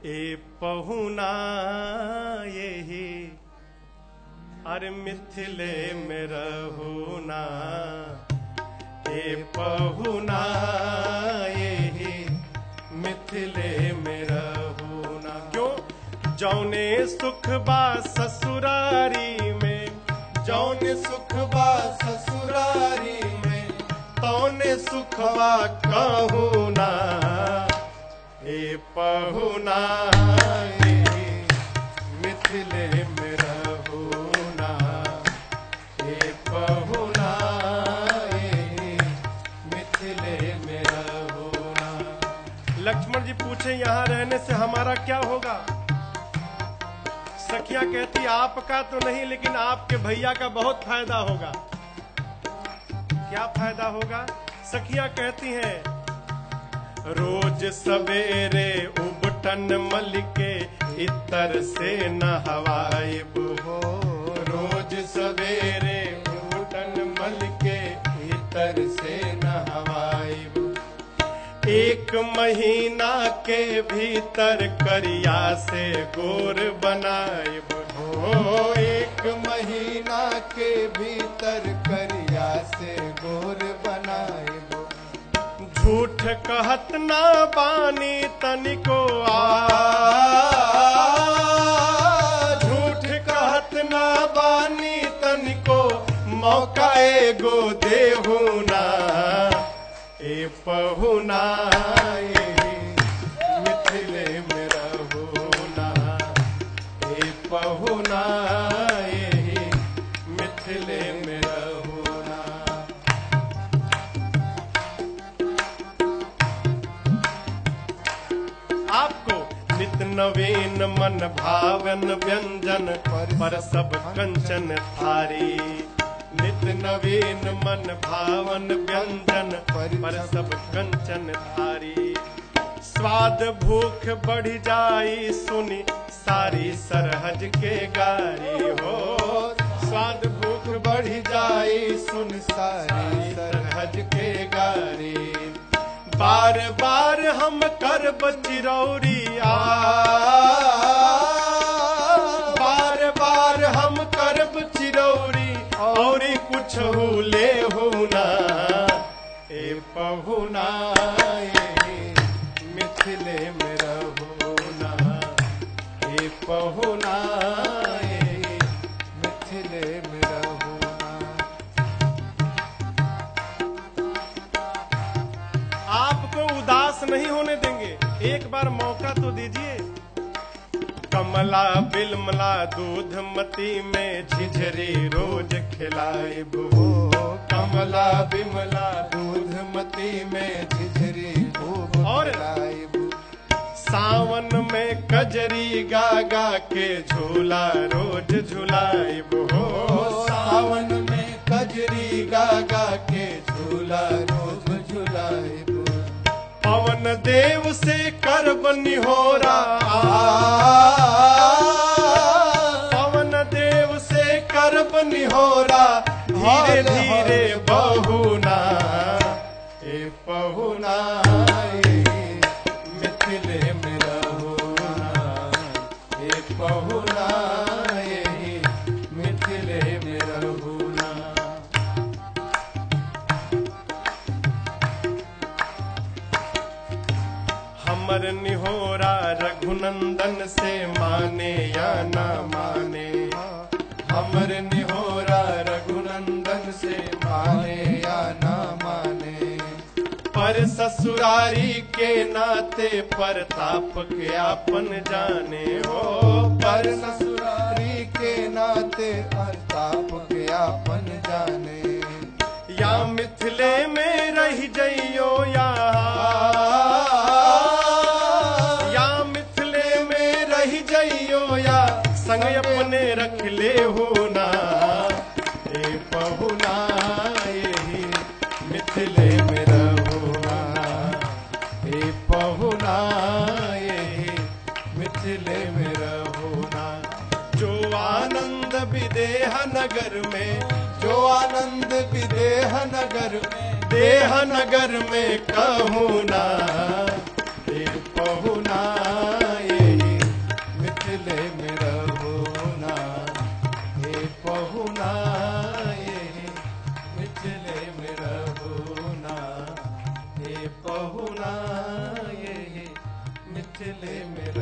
ए पहुना यही अरे मिथिले में रहुना ए पहुना यही मिथिले में रहुना क्यों जौने सुख बा ससुरारी में जौन सुख बा ससुरारी में तौने सुख बा कहूना ए पहुना यही मिथिले में रहुना ए पहुना यही मिथिले में रहुना लक्ष्मण जी पूछे यहाँ रहने से हमारा क्या होगा सखिया कहती आपका तो नहीं लेकिन आपके भैया का बहुत फायदा होगा क्या फायदा होगा सखिया कहती हैं रोज सवेरे उबटन मल के इतर से नहवाइब हो रोज सवेरे उबटन मल के इतर से नहवाइब एक महीना के भीतर करिया से गोर बनाइब हो एक महीना के भीतर करिया से गोर बनाइब झूठ कहत ना बानी तनिको आ झूठ कहत ना बानी तनिको मौका एगो देहू ना ए पहुना ए मिथिले में रहुना ए पहुना ए मिथिले में रहुना आपको नित नवीन मन भावन व्यंजन पर सब कंचन थारी नित नवीन मन भावन व्यंजन पर सब कंचन थारी स्वाद भूख बढ़ जाई सुनी सारी सरहज के गारी हो स्वाद भूख बढ़ जाई सुन सारी सरहज के गारी बार बार हम करब चिरौरी आ बार बार हम करब चिरौरी और कुछ ले होना ए पहुना ए मिथिले में रहुना ए पहुना ए मिथिले में रहुना आपको उदास नहीं होने देंगे एक बार मौका तो दीजिए कमला बिलमला दूध मती में झिझरी रोज खिलाए हो कमला बिमला दूध मती में झिझरी खूब और? खिलाइब। सावन में कजरी गा गा के झूला रोज झुलाइब हो सावन में कजरी गागा के झूला रोज झुलाइब पवन देव से करब निहोरा पवन देव से करब निहोरा धीरे धीरे बहुना ए पहुना ए मिथिले में रहुना ए पहुना ए मिथिले में रहुना हमर निहोरा रघुनंदन से माने या ना माने हमर निहोरा रघुनंदन से माने या ना माने पर ससुरारी के नाते प्रताप के आपन जाने हो पर ससुरारी के नाते प्रताप के आपन जाने या मिथिले में रह जइयो या या मिथिले में रह जइयो या संग अपने रख ले हो ना ए पहुना यही मिथिले में रहुना ए पहुना यही मिथिले में रहुना जो आनंद विदेह नगर में जो आनंद विदेह नगर में देह नगर में कहूना ए पहुना ए ले मेरे